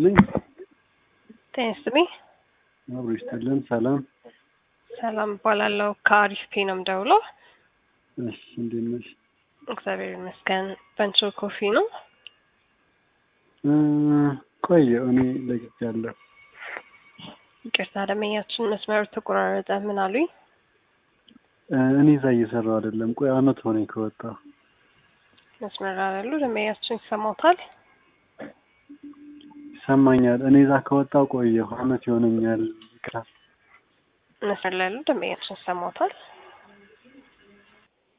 ይስጥልኝ። ጤና ይስጥልኝ። አብሮ ይስጥልን። ሰላም ሰላም እባላለሁ። ከአሪፍ ፔ ነው የምደውለው። እሺ፣ እንዴት ነሽ? እግዚአብሔር ይመስገን። በንቾ ኮፊ ነው። እ ቆየ እኔ ለግጃለሁ። ይቅርታ ደመኛችን መስመሩ ተቆራረጠ። ምን አሉኝ? እ እኔ እዛ እየሰራሁ አይደለም። ቆይ አመት ሆነኝ ከወጣሁ። መስመር ያሉ ደመኛችን ይሰማታል። ይሰማኛል። እኔ እዛ ከወጣሁ ቆየሁ፣ አመት ይሆነኛል። ይቅርታ። መስመር ላይ ያሉ ደንበኛችን ይሰማታል።